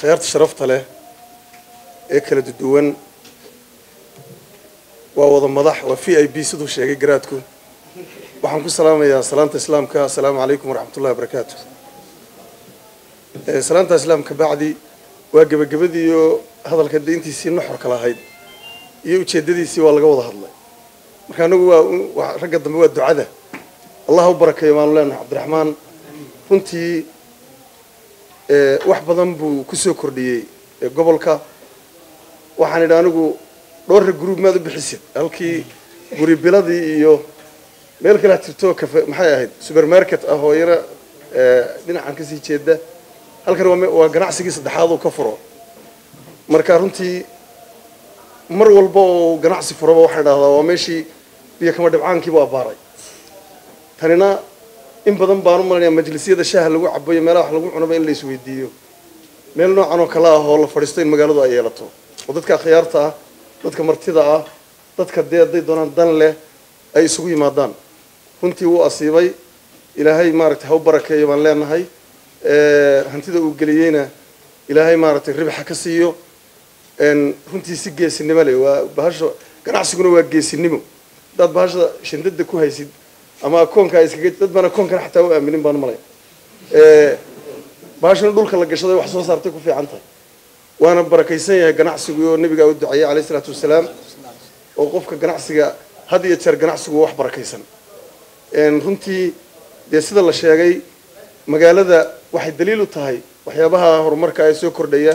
akhyaarta sharafta leh ee kala duwan waa wada madax waa v i b siduu sheegay garaadku waxaan ku salaamayaa salaanta islaamka assalaamu calaykum waraxmatullahi wabarakaatu salaanta islaamka bacdi waa gebagabadiiyo hadalka de intiisii nuxorka lahayd iyo ujeeddadiisii waa laga wada hadlay marka anagu waa ragga dambe waa ducada allah u barakeeyo maanu leenahay cabdiraxmaan runtii wax badan buu kusoo kordhiyey gobolka waxaan idhi anigu dhowrra gruub maad u bixisid halkii guri biladii iyo meel kale jirto kafe maxay ahayd supermarket ah oo yaro dhinacan kasii jeeda halkan waa ganacsigii saddexaad uu ka furo marka runtii mar walba oo ganacsi furaba waxaan idhahdaa waa meeshii biyo kama dhibcaankiibu abbaaray tanina in badan baan u malanaya majlisyada shaaha lagu cabo iyo meelaha wax lagu cunaba in la isweydiiyo meel noocan oo kale ah oo la fadhiisto in magaaladu ay yeelato oo dadka akhyaarta ah dadka martida ah dadka dee hadday doonaan dan leh ay isugu yimaadaan runtii wuu asiibay ilaahay maaragtay ha u barakeeyo baan leenahay hantida uu geliyeyna ilaahay maaragtay ribaxa ka siiyo runtii si geesinimo leh waa bahasha ganacsiguna waa geesinimo haddaad bahasha shandada ku haysid ama akoonka iskaga dad baan akoonkana xataa u aaminin baan malay bahashana dhulka la gashaday wax soo saartay ku fiican tahay waana barakaysan yahay ganacsigu oo nabigaa u duceeyey alayh isalaatu wasalaam oo qofka ganacsiga had iyo jeer ganacsigu wax barakaysan runtii dee sida la sheegay magaalada waxay daliil u tahay waxyaabaha horumarka ee soo kordhaya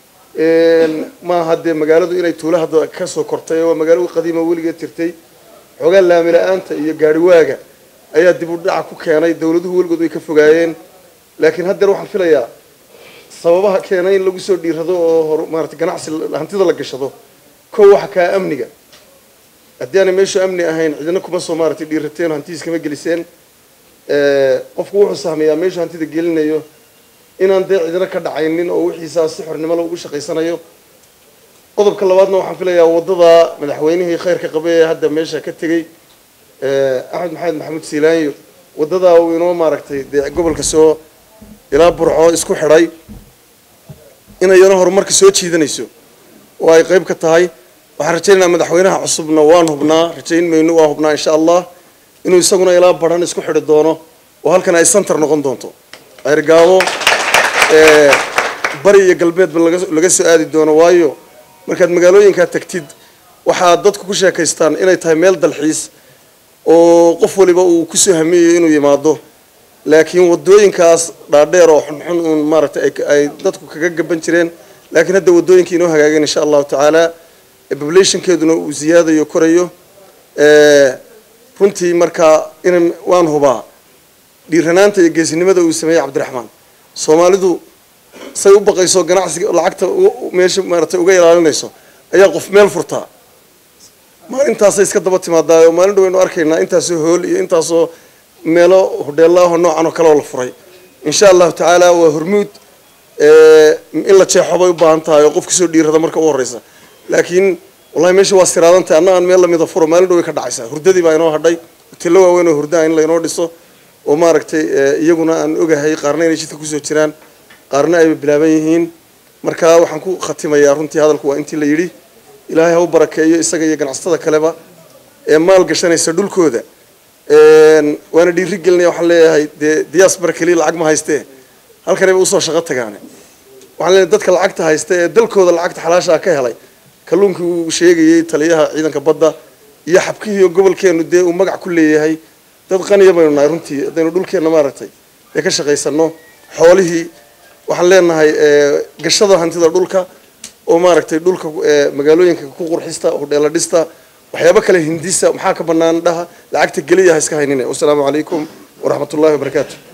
maaha dee magaaladu inay tuula hadda ka soo kortay waa magaalo qadiima weligeed jirtay xoogaa laami la-aanta iyo gaariwaaga ayaa dib u dhaca ku keenay dawladuhu weligood way ka fogaayeen laakiin haddeer waxaan filayaa sababaha keenay in lagu soo dhiirado oo maarata ganacsi hantida la gashado kow waxa kaa amniga haddii aanay meeshu amni ahayn cidina kuma soo maaratay dhiirateen hantidiis kama geliseen qofku wuxuu sahmayaa meeshu hantida gelinayo inaan dee cidina ka dhacaynin oo wixiisaa si xornimole ugu shaqaysanayo qodobka labaadna waxaan filayaa waddada madaxweynihii khayrka qabe ee hadda meesha ka tegey axmed maxamed maxamuud siilaanyo waddadaa uu inoo maaragtay dee gobolka soo ilaa burco isku xidhay inayana horumarka soo jiidanayso oo ay qayb ka tahay waxaan rajaynaynaa madaxweynaha cusubna waan hubnaa rajayn mayno waa hubnaa insha allah inuu isaguna ilaa baran isku xidhi doono oo halkan ay center noqon doonto ayrgaabo bari iyo galbeedba laga soo aadi doono waayo markaad magaalooyinkaa tagtid waxaad dadku ku sheekaystaan inay tahay meel dalxiis oo qof waliba uu kusoo hamiyayo inuu yimaado laakiin wadooyinkaas dhaadheer oo xunxun uun maaragtay ay dadku kaga gaban jireen laakiin hadda wadooyinkii inoo hagaageen insha allahu tacaala populationkeeduna uu ziyaadayo korayo runtii markaa ina waan hubaa dhiiranaanta iyo geesinimada uu sameeyey cabdiraxmaan soomaalidu say u baqayso ganacsiga lacagta meesha maaratay uga ilaalinayso ayaa qof meel furtaa maalintaasay iska daba timaadaayo maalin dha waynu arkaynaa intaasoo hool iyo intaasoo meelo hodheelaaho noocan oo kale oo la furay insha allahu tacaala waa hormuud in la jeexo bay u baahan tahay oo qof kasoo dhiirada marka u horeysa laakiin wallahi meesha waa siraadan tahay anna aan meel lamida furo maalin dha way ka dhacaysaa hurdadii baa inoo hadhay hoteello waaweyn oo hurdaa in laynoo dhiso oo maaragtay iyaguna aan ogahay qaarna inay jidka kusoo jiraan qaarna ayba bilaaban yihiin marka waxaan ku khatimayaa runtii hadalku waa intii la yidhi ilaahay ha u barakeeyo isaga iyo ganacsatada kaleba ee maal gashanaysa dhulkooda waana dhiiri gelinaya waxaan leeyahay dee diaspora keliya lacag ma haystee halkanayba usoo shaqo tagaane waxaan leeyahay dadka lacagta haysta ee dalkooda lacagta xalaashaa ka helay kalluunkii uu sheegayey taliyaha ciidanka badda iyo xabkihii gobolkeenu dee uu magac ku leeyahay dad qaniya baynu nahay runtii haddaynu dhulkeenna maaragtay ee ka shaqaysano xoolihii waxaan leenahay gashada hantida dhulka oo maaragtay dhulka magaalooyinka ku qurxista hodheela dhista waxyaabo kale hindisa maxaa ka banaan dhaha lacagta geliya ha iska haynine wasalaamu calaykum waraxmat ullahi wabarakaatu